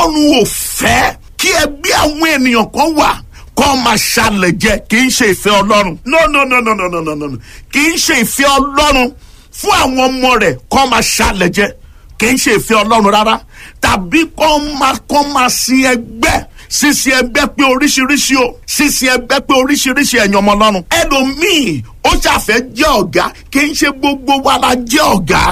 ọlọ́run ò fẹ́ kí ẹgbẹ́ àwọn ènìyàn kan wà kọ́ máa ṣàlẹ̀ jẹ kì í ṣe ìfẹ́ ọlọ́run no no no no no no no no kì í ṣe ìfẹ́ ọlọ́run fún àwọn ọmọ rẹ̀ kọ́ máa ṣàlẹ̀ jẹ kì í ṣe ìfẹ́ ọlọ́run rárá tàbí kọ́ máa kọ́ máa sin ẹgbẹ́ sísin ẹgbẹ́ pé oríṣiríṣi o sísin ẹgbẹ́ pé oríṣiríṣi ẹ̀yàn ọmọ ọlọ́run ẹlòmíì ó ṣàfẹ́ jẹ́ ọ̀gá kì í ṣe gbogbo wa la jẹ́ ọ̀gá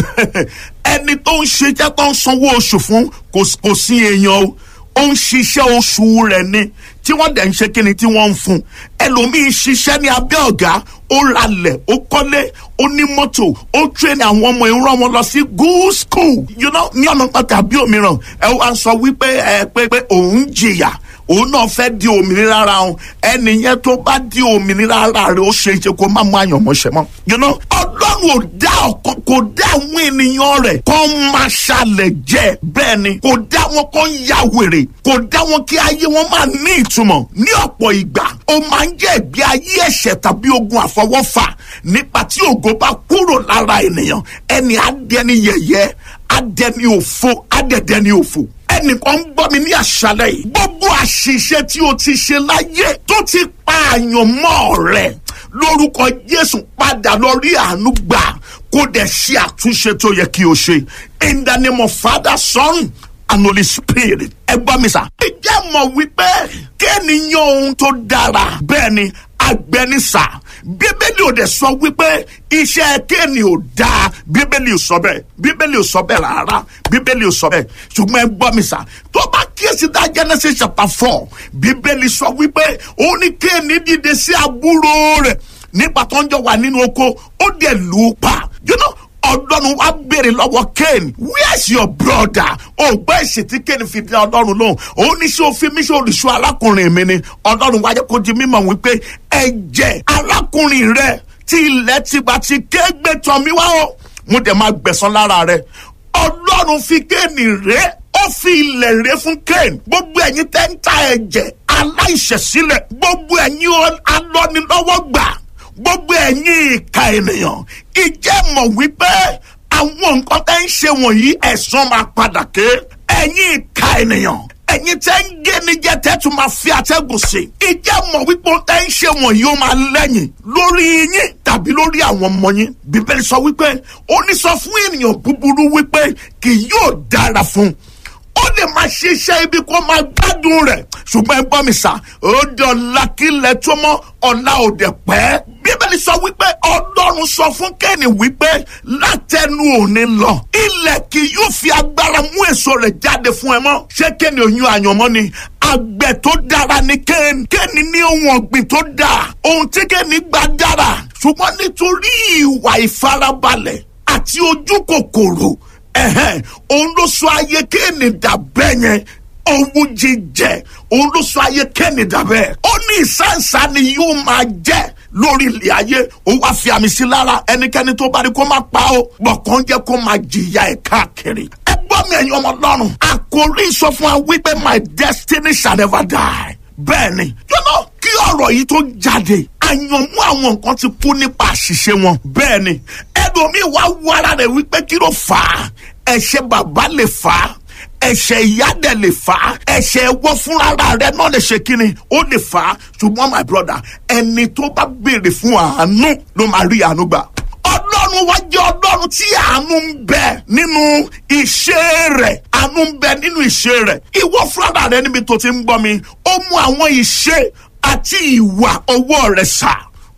ẹni tó ń ṣe jẹ́ tó ń sanwó oṣù fún kò sí èèyàn o ó ń ṣiṣẹ́ oṣù rẹ̀ ni tí wọ́n dẹ̀ ń ṣe kíni tí wọ́n ń fún ẹlòmíín ṣiṣẹ́ ní abẹ́ ọ̀gá ó ralẹ̀ ó kọ́lé ó ní mọ́tò ó tún àwọn ọmọ ìran wọn lọ sí good school you know ní ọ̀nà pàtàkì àbí òmíràn ẹ wá sọ wípé ẹ pé pé òun jìyà òun náà fẹ́ di òmìnira ara òun ẹni yẹn tó bá di òmìnira ara rẹ̀ ó ṣe é ṣe kó má mú àyànmọ́ṣẹ́ mọ́. you know ọlọ́run ò dá ọ̀kan kò dá àwọn ènìyàn rẹ̀ kó máa ṣàlẹ̀ jẹ́ bẹ́ẹ̀ ni kò dá wọn kó ya wèrè kò dá wọn kí ayé wọn máa ní ìtumọ̀ ní ọ̀pọ̀ ìgbà ó máa ń jẹ́ ìgbé ayé ẹ̀ṣẹ̀ tàbí ogun àfọwọ́fà nípa tí ògo bá kúrò lára ènìyàn ẹni adẹni yẹ̀yẹ́ adẹni òfo adẹdẹni òfo ẹnìkan ń gbọ́ mi ní àṣálẹ̀ yìí gbogbo àṣìṣe tí o ti ṣe láyé tó ti pa àyànmọ́ rẹ̀ lórúkọ Jésù padà lọ rí àánú gbà kó dẹ̀ ṣe àtúnṣe tó yẹ kí o ṣe in the name of Father Son and Holy Spirit ẹ gbọ́ mi sà. ìjẹ́ mọ̀ wípé kéènìyàn ohun tó dára bẹ́ẹ̀ ni agbẹnisà bíbélì ò dẹ̀ sọ wípé iṣẹ́ kéènì ò dáa bíbélì ò sọ bẹ́ẹ̀ bíbélì ò sọ bẹ́ẹ̀ rárá bíbélì ò sọ bẹ́ẹ̀ ṣùgbọ́n ẹ gbọ́ mi sà tó bá kíyèsí dá Genesis chapter four bíbélì sọ wípé ó ní kéènì dìde sí àbúrò rẹ̀ nígbà tó ń jọ wà nínú oko ó dẹ̀ lù ú pa you know ọlọ́run wá béèrè lọ́wọ́ Cain where's your brother ó gbọ́ èsì tí Cain fi dá ọlọ́run lóhùn òun ní sọ fi mí sọ olùṣọ́ arákùnrin mi ni ọlọ́run wáyé kó di mímọ̀ wípé ẹ̀jẹ̀ arákùnrin rẹ tí ilẹ̀ tìgbà tí kégbé tọ̀ mí wá o mo dẹ̀ máa gbẹ̀san lára rẹ ọlọ́run fi Cain rẹ́ ó fi ilẹ̀ rẹ́ fún Cain gbogbo ẹ̀yin tẹ́ ń ta ẹ̀jẹ̀ aláìṣẹ̀sílẹ̀ gbogbo ẹ̀yin alọ́nilọ́wọ́gbà gbogbo ẹ̀yin ìka ènìyàn ìjẹ́ mọ̀ wípé àwọn nǹkan tẹ́ ń ṣe wọ̀nyí ẹ̀san máa padà ké ẹ̀yin ìka ènìyàn ẹ̀yin tẹ́ ń gé ní jẹ́ tẹ́ tún máa fi atẹ́gùn sí ìjẹ́ mọ̀ wípé tẹ́ ń ṣe wọ̀nyí ó máa lẹ́yìn lórí yín tàbí lórí àwọn ọmọ yín bíbélì sọ wípé ó ní sọ fún ènìyàn búburú wípé kì yóò dára fún un ó lè máa ṣiṣẹ́ ibi kó máa gbádùn rẹ̀ ṣùgbọ́n ẹ gbọ́ mi sà ó di ọ̀la kílẹ̀ tó mọ́ ọ̀la òde pẹ́. bíbélì sọ wípé ọlọ́run sọ fún kẹ́ni wípé látẹnu òní lọ ilẹ̀ kì yóò fi agbára mú èso rẹ̀ jáde fún ẹ mọ́ ṣé kẹ́ni oyún àyànmọ́ ni àgbẹ̀ tó dára ni kẹ́ni kẹ́ni ní ohun ọ̀gbìn tó dáa ohun tí kẹ́ni gbà dára ṣùgbọ́n nítorí ìwà ìfarabalẹ̀ àti ojú kòkòrò ẹ̀hẹ́n òun ló sọ ayé kéènì dàbẹ́ yẹn owó jíjẹ òun ló sọ ayé kéènì dàbẹ́ ó ní ìsáǹsá ni yóò máa jẹ́ lórí ilẹ̀ ayé ó wá fi àmì sí lára ẹnikẹ́ni tó bá rí kó má pa ó gbọ̀kàn jẹ́ kó máa jìyà ẹ̀ káàkiri ẹ gbọ́ mi ẹ̀yin ọmọ lọ́rùn àkórí sọ fún wa wípé my destiny shall never die bẹ́ẹ̀ ni yọ́nà kí ọ̀rọ̀ yìí tó jáde àyànmú àwọn nǹkan ti kú nípa àṣìṣe wọn bẹ́ẹ̀ ni ẹlòmíì wá wú ara rẹ̀ wípé kí ló fà á ẹ̀ṣẹ̀ bàbá lè fà á ẹ̀ṣẹ̀ ìyá dẹ̀ lè fà á ẹ̀ṣẹ̀ ẹwọ́ fúnra rẹ̀ náà lè ṣe kíni ó lè fà á ṣùgbọ́n my brother ẹni tó bá béèrè fún àánú ló máa rí àánú gbà ọlọ́run wá jẹ́ ọlọ́run tí àánú ń bẹ nínú iṣẹ́ rẹ̀ àánú ń bẹ nínú iṣẹ́ rẹ̀ ìwọ fúnra rẹ̀ níbi tó ti ń gbọ́ mi ó mú àwọn iṣẹ́ àti ìwà ọwọ́ rẹ̀ sà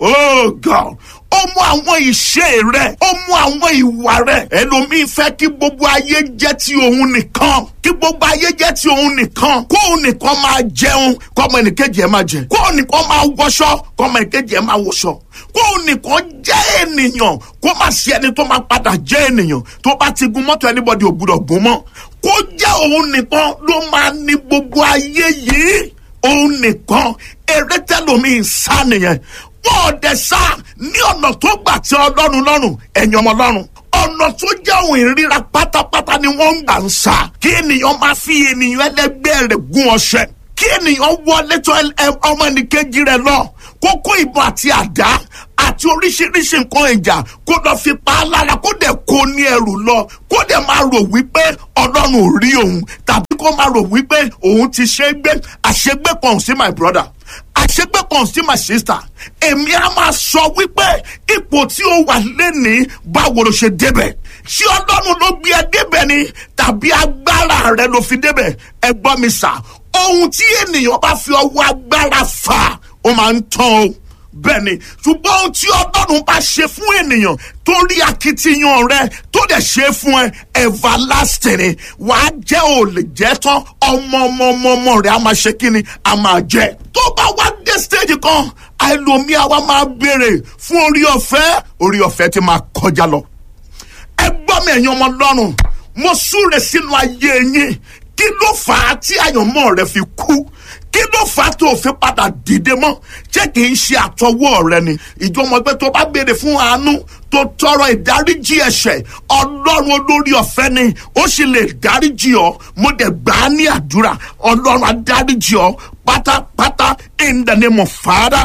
oh God ó mú àwọn ìṣe rẹ ó mú àwọn ìwà rẹ ẹlòmíín fẹ́ kí gbogbo ayé jẹ́ ti òun nìkan kí gbogbo ayé jẹ́ ti òun nìkan kó òun nìkan máa jẹun kó ọmọ ẹnìkejì ẹ máa jẹ kó òun nìkan máa wọṣọ kó ọmọ ẹnìkejì ẹ máa wọṣọ kó òun nìkan jẹ́ ènìyàn kó má sí ẹni tó máa padà jẹ́ ènìyàn tó bá ti gun mọ́tò anybody ò gbúdọ̀ gún mọ́ kó jẹ́ òun nìkan ló máa ní gbogbo ayé yìí òun nìkan eré tẹlomi ń sá nìyẹn wọn ò dẹ̀ sá ní ọ̀nà tó gbà tí ọlọ́run lọ́rùn ẹ̀yìn ọmọ lọ́rùn ọ̀nà tó jẹ́ òun ìríra pátápátá ni wọ́n ń gbà ń sá kí ènìyàn máa fi ènìyàn ẹlẹgbẹ́ rẹ̀ gún ọṣẹ kí ènìyàn wọlé tó ọmọ ẹnìkejì rẹ̀ lọ kókó ìbọn àti àdá àti oríṣiríṣi nǹkan ìjà kó lọ fi pa á lára kó dẹ̀ kó ní ẹrù lọ kó dẹ̀ máa rò wípé ọlọ́run ò rí òun tàbí kó kó máa rò wípé òun ti ṣe é gbé àṣegbé kan ò sí my brother àṣegbé kan sí my sister èmi á máa sọ wípé ipò tí ó wà lẹ́nìí báwo ló ṣe débẹ̀ ṣé ọlọ́run ló gbé ẹ débẹ̀ ni tàbí agbára rẹ ló fi débẹ̀ ẹ gbọ́ mi sà ohun tí ènìyàn bá fi ọwọ́ agbára fà ó máa ń tán o bẹ́ẹ̀ ni ṣùgbọ́n ohun tí ọlọ́run bá ṣe fún ènìyàn tó rí akitiyan rẹ tó dẹ̀ ṣe fún ẹ everlasting ni wàá jẹ́ ò lè jẹ́ tán ọmọ ọmọ ọmọ ọmọ rẹ á máa ṣe kí ni á máa jẹ tó bá wá dé stage kan àìlòmíà wa máa béèrè fún orí ọ̀fẹ́ orí ọ̀fẹ́ ti máa kọjá lọ ẹ gbọ́ mi ẹ̀yin ọmọ lọ́rùn mo súre sínú ayé yín kí ló fà á tí àyànmọ́ rẹ fi kú kí ló fà á tó fi padà dìde mọ́ ṣé kì í ṣe àtọwọ́ rẹ ni ìjọmọ ẹgbẹ́ tó bá béèrè fún àánú tó tọrọ ìdáríjì ẹ̀ṣẹ̀ ọlọ́run olórí ọ̀fẹ́ ni ó sì lè dáríjì ọ mo dẹ̀ gbà á ní àdúrà ọlọ́run adáríjì ọ pátápátá in the name of father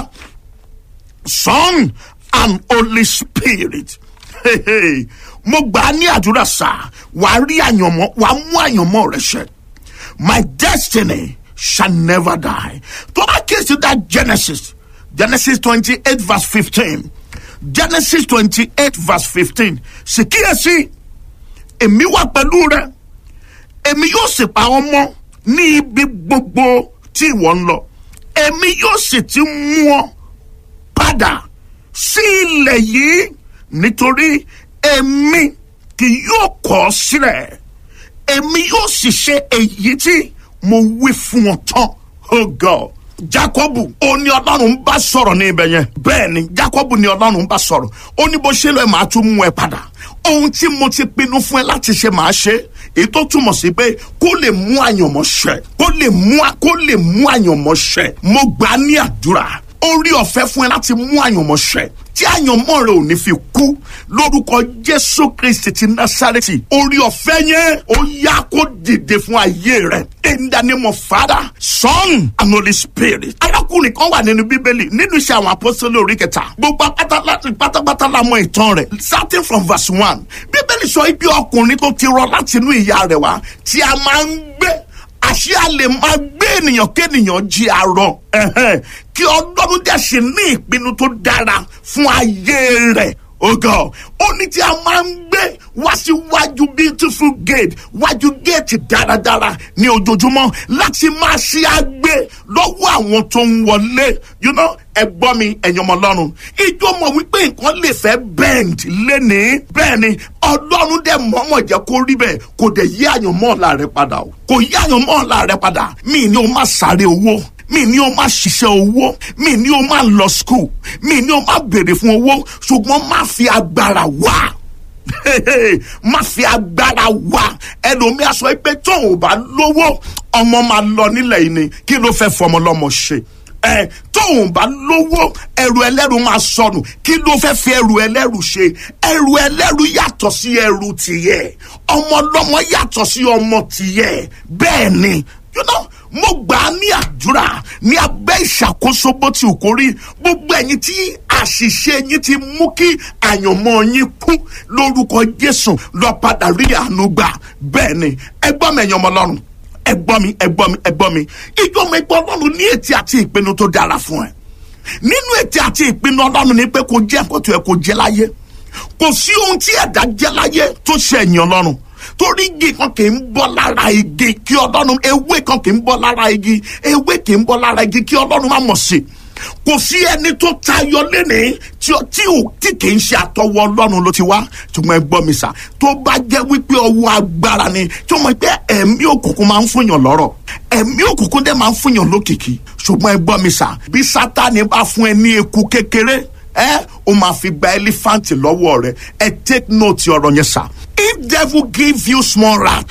son and holy spirit. Hey, hey mo gbà á ní àdúrà sá wàá rí àyànmọ́ wàá mú àyànmọ́ rẹ ṣẹ my destiny shall never die tó bá kíyèsí that genesis genesis twenty eight verse fifteen genesis twenty eight verse fifteen sì kíyèsí èmi wà pẹ̀lú rẹ èmi yóò sì pa ọ́ mọ́ ní ibi gbogbo tí ìwọ ń lọ èmi yóò sì ti mú ọ padà sí ilẹ̀ yìí nítorí èmi kì yóò kọ̀ ọ́ sílẹ̀ èmi yóò sì ṣe èyí tí mo wí fún ọ tán oh god jacobu ó ní ọlọ́run ń bá sọ̀rọ̀ ní ibẹ̀ yẹn bẹ́ẹ̀ ni jacobu ní ọlọ́run ń bá sọ̀rọ̀ ó ní bó ṣe lọ ẹ̀ máa tún mú ẹ padà ohun tí mo ti pinnu fún ẹ láti ṣe máa ṣe èyí tó túmọ̀ sí pé kó lè mú àyànmọ́ ṣẹ kó lè mú kó lè mú àyànmọ́ ṣẹ mo gbà á ní àdúrà orí ọ̀fẹ́ fún ẹ láti mú àyànmọ́ ṣẹ tí àyànmọ́ rẹ ò ní fi kú lórúkọ jésù kristi ti násàrẹ́tì orí ọ̀fẹ́ yẹn ó yá kó dìde fún ayé rẹ in the name of father son and holy spirit. arákùnrin kan wà nínú bíbélì nínú iṣẹ́ àwọn apọ́sítélì orí kẹta gbogbo pátápátá la mọ ìtàn rẹ̀ starting from verse one bíbélì sọ ibi ọkùnrin tó ti rọ láti inú ìyá rẹ̀ wá tí a máa ń gbé àṣé a lè máa gbé ènìyàn kéènìyàn jí arọ kí ọlọ́run dẹ̀ ṣe ní ìpinnu tó dára fún ayé rẹ̀ ogo ó ní tí a máa ń gbé wá síwájú beautiful gate wájú gate dáradára ní ojoojúmọ́ láti máa ṣe àgbé lọ́wọ́ àwọn tó ń wọlé you know ẹ gbọ́ mi ẹ̀yin ọmọ ọlọ́run ìjọ mọ̀ wípé nǹkan lè fẹ́ bend lénìí bẹ́ẹ̀ ni ọlọ́run dẹ̀ mọ̀ọ́mọ̀ jẹ́ kó rí bẹ́ẹ̀ kò dẹ̀ yí àyànmọ́ ọ̀la rẹ padà o kò yí àyànmọ́ ọ̀la rẹ padà mí ni o máa sáré owó mi ní o máa ṣiṣẹ́ owó mi ní o máa lọ school mi ní o máa béèrè fún owó ṣùgbọ́n má fi agbára wá má fi agbára wá ẹlòmíà sọ pé tóun ò bá lówó ọmọ máa lọ nílẹ̀ yìí ni kí ló fẹ́ fọmọ lọ́mọ ṣe ẹ tóun bá lówó ẹrù ẹlẹ́rù máa sọnù kí ló fẹ́ fi ẹrù ẹlẹ́rù ṣe ẹrù ẹlẹ́rù yàtọ̀ sí ẹrù tìyẹ ọmọ lọ́mọ yàtọ̀ sí ọmọ tìyẹ bẹ́ẹ̀ ni you know mo gbà á ní àdúrà ní abẹ́ ìṣàkóso bó ti ò kórí gbogbo ẹ̀yin tí àṣìṣe yín ti mú kí àyànmọ́ yín kú lórúkọ jésù lọ padà rí àánú gbà bẹ́ẹ̀ ni ẹgbọ́n mi ẹ̀yàn ọmọ ọlọ́run ẹgbọ́n mi ẹgbọ́n mi ẹgbọ́n mi ìjọ ọmọ ẹgbọ́n ọlọ́run ní ètí àti ìpinnu tó dára fún ẹ nínú ètí àti ìpinnu ọlọ́run ni pé kò jẹ́ nǹkan tó yẹ kó jẹ́ láyé kò sí ohun tí ẹ̀dá jẹ́ láyé tó ṣe ẹ̀yìn ọlọ́run torí igi kan kì í bọ́ lára igi kí ọlọ́run ewé kan kì í bọ́ lára igi ewé kì í bọ́ lára igi kí ọlọ́run má mọ̀ sí kò sí ẹni tó tayọ lẹ́nìí tí tí ò tí kì í ṣe àtọwọ́ ọlọ́run ló ti wá ṣùgbọ́n ẹ gbọ́ mi sà tó bá jẹ́ wípé ọwọ́ agbára ni tí wọ́n mọ̀ pé ẹ̀mí òkùnkùn máa ń fúnyàn lọ́rọ̀ ẹ̀mí òkùnkùn dẹ̀ máa ń fúnyàn lókìkí ṣùgbọ́n ẹ gbọ́ mi sà bí sátani bá fún ẹ ní eku kékeré ẹ o máa fi gba elephant lọ́wọ́ rẹ ẹ take note ọ̀rọ̀ yẹn sà if devil give you small rat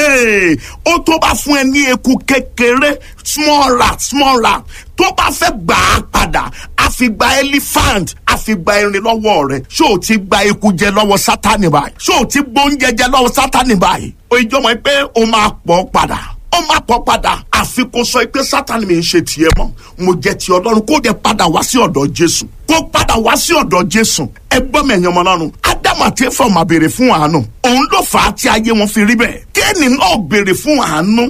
ó tó bá fún ẹ ní eku kékeré small rat small rat tó bá fẹ́ gbà á padà a fi gba elephant a fi gba erin lọ́wọ́ rẹ̀ ṣé o ti gba eku jẹ lọ́wọ́ sátani báyìí ṣé o ti gbóúnjẹ jẹ lọ́wọ́ sátani báyìí o ìjọba pé o máa pọ̀ padà ó máa pọ̀ padà àfi kó sọ pé sátani mi ń ṣe tiẹ̀ mọ́ mo jẹ́ ti ọlọ́run kó dẹ̀ padà wá sí ọ̀dọ̀ jésù kó padà wá sí ọ̀dọ̀ jésù ẹ gbọ́ mi ẹ̀yàn ọmọ ọlọ́run ádámù àti éfà máa béèrè fún àánú òun ló fà á tí ayé wọn fi rí bẹ́ẹ̀ kéènì náà béèrè fún àánú kó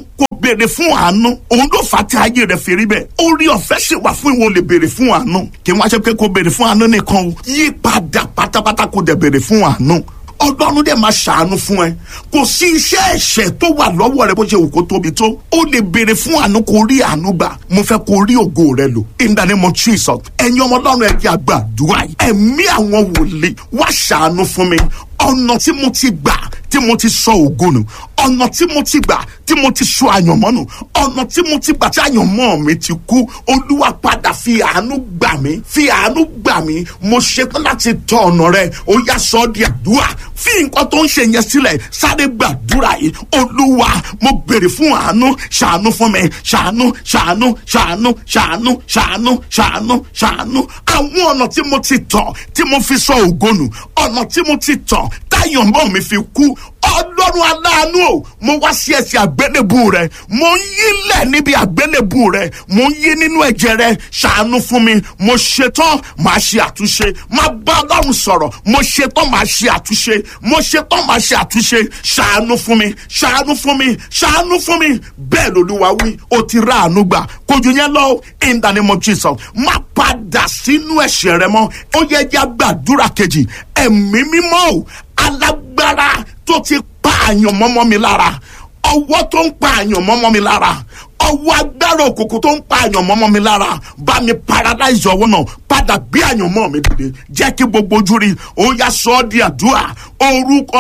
béèrè fún àánú òun ló fà á tí ayé rẹ̀ fi rí bẹ́ẹ̀ orí ọ̀fẹ́ sì wà fún ìwọ lè béèrè fún àánú kí wọ́n á ṣe pé kó béèrè fún àánú nìkan o yí padà pátápátá kó dẹ̀ béèrè fún àánú ọlọ́run dẹ̀ máa ṣàánú fún ẹ kò sí iṣẹ́ ẹ̀ṣẹ̀ tó wà lọ́wọ́ rẹ bó ṣe wù kó tóbi tó ó lè béèrè fún àánú kó rí àánú gbà mo fẹ́ kó rí ògo rẹ lò in the name of Jesus ẹ̀yin ọmọ ọlọ́run ẹ jẹ́ àgbàdua yìí ẹ̀mí àwọn wòlíì wá ṣàánú fún mi ọ̀nà tí mo ti gbà tí mo ti sọ ògo nù ọ̀nà tí mo ti gbà tí mo ti sọ àyànmọ́ nù ọ̀nà tí mo ti gbà tí àyànmọ́ mi ti kú olúwa padà fi àánú gbà mí fi àánú gbà mí mo ṣetán láti tọ ọ̀nà rẹ ó yá sọ ọ́ di àdúrà fi nǹkan tó ń ṣe yẹn sílẹ̀ sáré gbàdúrà yìí olúwa mo béèrè fún àánú ṣàánú fún mi ṣàánú ṣàánú ṣàánú ṣàánú ṣàánú ṣàánú ṣàánú àwọn ọ̀nà tí mo ti tọ̀ tí mo fi sọ ògo nù ọ̀nà tí mo ti tọ̀ táyọ̀mọ́ mi fi kú ọlọ́run aláàánú o mo wá sí ẹsẹ̀ àgbélébù rẹ mo ń yílẹ̀ níbi àgbélébù rẹ mo ń yí nínú ẹ̀jẹ̀ rẹ ṣàánú fún mi mo ṣetán màá ṣe àtúnṣe máa bá ọlọ́run sọ̀rọ̀ mo ṣetán màá ṣe àtúnṣe mo ṣetán màá ṣe àtúnṣe ṣàánú fún mi ṣàánú fún mi ṣàánú fún mi bẹ́ẹ̀ lolúwa wí o ti rà àánú gbà kojú yẹn lọ in the name of Jesus má padà sínú ẹ̀ṣẹ̀ rẹ mọ́ ó yẹ jẹ́ gbàdúrà kejì ẹ̀mí mímọ́ o alágbára tó ti pa àyàn mọ́mọ́ mi lára ọwọ́ tó ń pa àyàn mọ́mọ́ mi lára ọwọ́ agbára òkùnkùn tó ń pa àyàn mọ́mọ́ mi lára bá mi paralyze ọwọ́ náà padà gbé àyàn mọ́ mi dìde jẹ́ kí gbogbo ojú rí ó yá sọ ọ́ di àdúrà orúkọ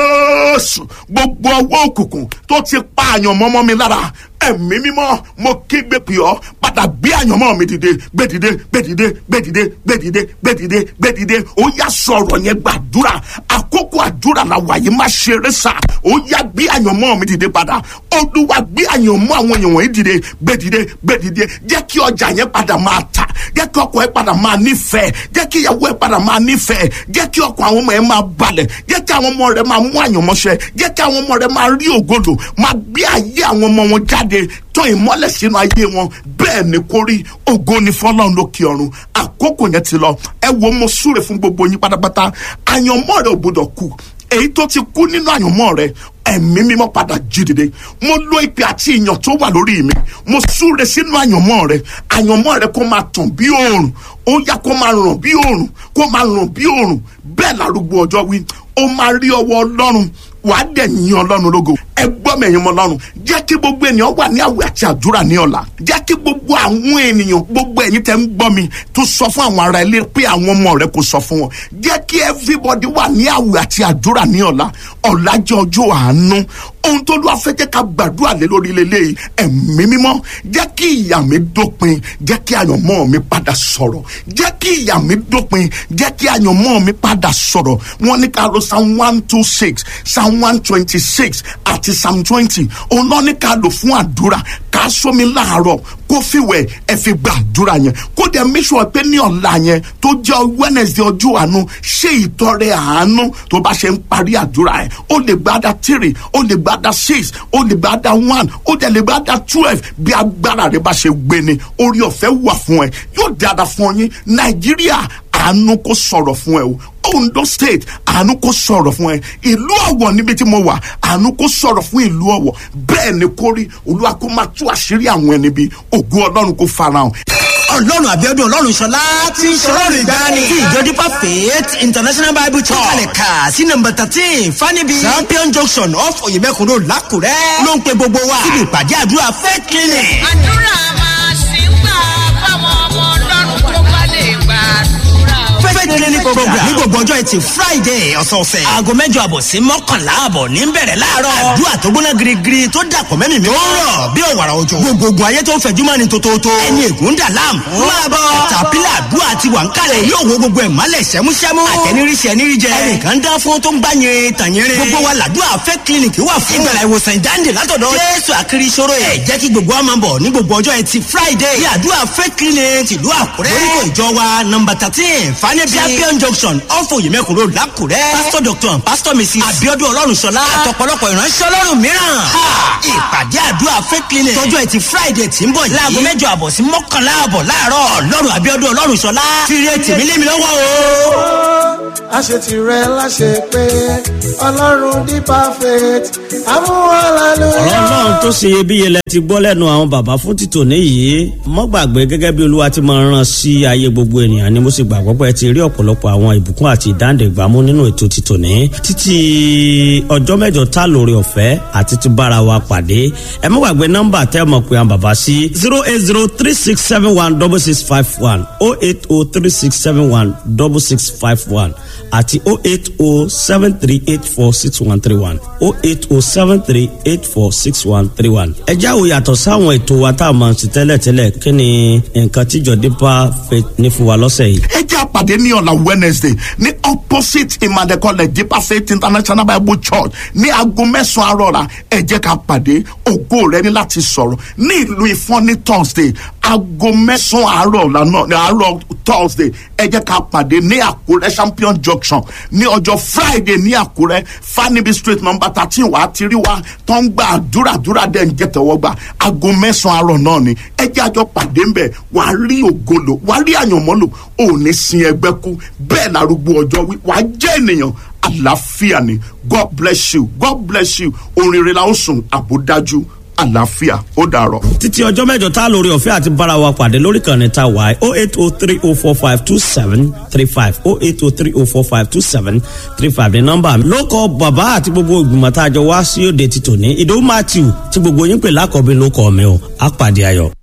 Jésù gbogbo ọwọ́ òkùnkùn tó ti pa àyàn mọ́mọ́ mi lára ẹ̀mí mímọ́ mo kígbe pè ọ́ padà gbé àyànmọ́ mi dìde gbé dìde gbé dìde gbé dìde gbé dìde gbé dìde gbé dìde ó yá sọ̀rọ̀ yẹn gbàdúrà àkókò àdúrà la wà yìí má ṣeré sà ó yá gbé àyànmọ́ mi dìde padà olúwa gbé àyànmọ́ àwọn èèyàn wọ̀nyí dìde gbé dìde gbé dìde jẹ́ kí ọjà yẹn padà máa tà jẹ́ kí ọkọ̀ yẹn padà máa nífẹ̀ẹ́ jẹ́ kí ìyàwó yẹn padà máa nífẹ̀ẹ́ jẹ́ kí ọkọ̀ àwọn ọmọ yẹn máa balẹ̀ jẹ́ kí àwọn ọmọ rẹ máa mú àyànmọ́ṣẹ́ jẹ́ kí àwọn ọmọ rẹ máa rí ògodò máa gbé ayé àwọn ọmọ wọn jáde tán ìmọ́lẹ̀ sínú ayé wọn bẹ́ẹ̀ ni kó rí ògo ni fọlọ́run lókè ọ̀run àkókò yẹn ti lọ ẹ wo mo súre fún gbogbo yín pátápátá àyànmọ́ rẹ ò gbọdọ̀ kú èyí tó ti kú nínú àyànmọ́ rẹ ẹ̀mí mímọ́ padà jí dìde mo lo ìpè àti ìyàn tó wà lórí mi mo súre sínú àyànmọ́ rẹ àyànmọ́ rẹ kó máa tàn bí òòrùn ó yá kó máa ràn bí òòrùn kó máa ràn bí òòrùn bẹ́ẹ̀ lárúgbó ọjọ́ wí ó máa rí ọwọ́ ọlọ́run wàá dẹ̀ yìn ọlọ́run lógo ẹ gbọ́ mẹ̀yìn mọ́ lọ́run jẹ́ kí gbogbo ènìyàn wà ní àwẹ̀ àti àdúrà ní ọ̀la jẹ́ kí gbogbo àwọn ènìyàn gbogbo ẹ̀yin tẹ́ ń gbọ́ mi tó sọ fún àwọn ará ilé pé àwọn ọmọ rẹ kò sọ fún wọn jẹ́ kí everybody wà ní àwẹ̀ àti àdúrà ní ọ̀la ọ̀la jẹ́ ọjọ́ àánú ohun tó lọ́wọ́ fẹ́ jẹ́ ká gbàdúrà lé lórí lélẹ̀ ẹ̀mí mímọ́ jẹ́ kí ìyà mi dópin jẹ́ kí àyànmọ́ mi padà sọ̀rọ̀ jẹ́ kí ìyà mi dópin jẹ́ kí àyànmọ́ mi padà sọ̀rọ̀ wọ́n ní ká lọ psalm one two six psalm one twenty six àti psalm twenty òun náà ní ká lò fún àdúrà ká sómi láàárọ̀ kó fìwẹ̀ ẹ fi gba àdúrà yẹn kó dẹ̀ make sure pé ní ọ̀la yẹn tó jẹ́ wednesday ọjọ́ àánú ṣé ìtọrẹ àánú tó bá ṣe ń parí àdúrà yẹn ó lè gbádà three ó lè gbádà six ó lè gbádà one ó dẹ̀ lè gbádà twelve bí agbára rẹ bá ṣe gbé ni orí ọ̀fẹ́ wà fún ẹ yóò dáadáa fún yín nàìjíríà àánú kó sọ̀rọ̀ fún ẹ o ondo state àánú kó sọ̀rọ̀ fún ẹ ìlú ọ̀wọ̀ níbi tí mo wà àánú kó sọ̀rọ̀ fún ìlú ọ̀wọ̀ bẹ́ẹ̀ ni kó rí olúwa kó máa tú àṣírí àwọn ẹni bí ògo ọlọ́run kó farahàn ọlọ́run àbíọ́dún ọlọ́run ṣọlá tí ń ṣọlọ́run ìgbani tí ìjọ dípà faith international bible church kalẹ̀ kà sí nọmba thirteen fanibi champion junction off oyèmẹ́kùn road lákùrẹ́ ló ń pe gbogbo wa síbi ìpàdé àdúrà faith clinic. àdúrà máa ṣì ń gbà fáwọn ọmọ ọlọ́run tó bá lè gbàdúrà. faith clinic program ní gbogbo ọjọ́ ẹtì friday ọ̀sọ̀ọ̀sẹ̀ aago mẹ́jọ àbọ̀ sí mọ́kànlá àbọ̀ ní bẹ̀rẹ̀ láàárọ̀ àdúrà tó gbóná girigiri tó dàpọ̀ mẹ́mì mi ó rọ̀ bí òwàrà òjò gbogbogbò ayé tó ń fẹ̀jú mọ́ni tótótó ẹni ègún dà láàmú máa bọ̀ tàpílà àdúrà ti wà ń kalẹ̀ yóò wo gbogbo ẹ̀ mọ́lẹ̀ sẹ́músẹ́mú àtẹniríṣẹ́ ẹniríjẹ ẹnìkan dá fún tó ń gbá yẹn tàyẹrẹ gbogbo wa làdúrà fẹ́ clinic wà fún ìgbàlá ìwòsàn ìdáǹdè látọ̀dọ̀ jésù àkiri ìṣòro ẹ̀ jẹ́ kí gbogbo wa máa bọ̀ ní gbogbo ọjọ́ ẹtì friday ní àdúrà fẹ́ clinic tìlú àkúrẹ́ lórúkọ ìjọ wa nọmba thirteen fanẹ́bí champion junction ọ̀fọ̀ yìmẹ̀kùn road lákùrẹ́ pastor doctor and pastor mrs abiodun ọlọ́runṣọlá àtọ̀pọ̀lọpọ̀ ìránṣẹ́ ọlọ́run mìíràn ìpàdé àdúrà fẹ́ clinic tọjọ́ ẹtì friday tí ń bọ̀ yìí láago mẹ́jọ àbọ̀ sí mọ́kànlá àbọ̀ láàárọ̀ ọlọ́run abiodun ọlọ́runṣọlá fìrì ètì mi lé mi lọ́wọ́ o. àṣetìrẹ láṣẹ pé ọlọ́run di perfect amúhàlálù. ọ̀rọ̀ ọlọ́run tó ṣe iyebíye lẹ ti gbọ́ lẹ́nu àwọn bàbá fún títò níyì mọ́ gbàgbé gẹ́gẹ́ bí olúwa ti máa rán sí ayé gbogbo ènìyàn ni mo sì gbàgbọ́ pé ẹ ti rí ọ̀pọ̀lọpọ̀ àwọn ìbùkún àti ìdáǹdè gbámú nínú ètò títò ní títí ọjọ́ mẹ́jọ tá lórí ọ̀fẹ́ àti ti bára wa pàdé ẹ mọ́ gbàgbé nọ́mbà tẹ́ mọ̀ pé àwọn bàbá sí zero eight zero three six seven one double six five one oh eight oh three six seven one double six five one àti oh eight oh seven three eight four six one three one oh eight oh seven three eight four six one three one. ẹ jáwó yàtọ̀ sáwọn ètò wa tá a máa ń ṣe tẹ́lẹ̀tẹ́lẹ̀ kí ni nǹkan tíjọ dípà fẹ́ ní fún wa lọ́sẹ̀ yìí. ẹ jẹ́ àpàdé ní ọ̀la wednesday ní opposite emmanuel college deeper faith international bible church ní aago mẹ́sàn-án àárọ̀ ẹ jẹ́ ká pàdé ògo rẹ ní láti sọ̀rọ̀ ní ìlú ìfọ́n ní thursday aago mẹ́sàn-án àárọ̀ ọ̀la náà ní àárọ̀ thursday ẹ jẹ́ ká pàdé ní àkúrẹ́ champion junction ní ọjọ́ friday ní àkúrẹ́ fanibi street number thirteen wàá ti rí wa tó ń gba àdúràdúrà dẹ̀ ń jẹ́ tẹ̀wọ́ gbà aago mẹ́sàn-án àárọ̀ náà ni ẹ jẹ́ àjọ pàdé ńbẹ̀ wàá rí ògolo wàá rí àyànmọ́lò ò ní sin ẹgbẹ́ kú bẹ́ẹ̀ lárúgbó ọjọ́ wí wàá jẹ́ ènìyàn àlàáfíà ni god bless you god bless you orin la ó sùn àbódájú àlàáfíà ó dàrọ. títí ọjọ́ mẹ́jọ tá a lórí ọ̀fẹ́ àti bára wa pàdé lórí kan ní ta wáyé oh eight oh three oh four five two seven three five oh eight oh three oh four five two seven three five ní nọ́mbà mi. ló kọ bàbá àti gbogbo ìgbìmọ̀ tá a jọ wá sí òde títò ní ìdòwú matthew tí gbogbo yín pè lákọ̀ọ́bí ló kọ́ mi o á pàdé ayọ̀.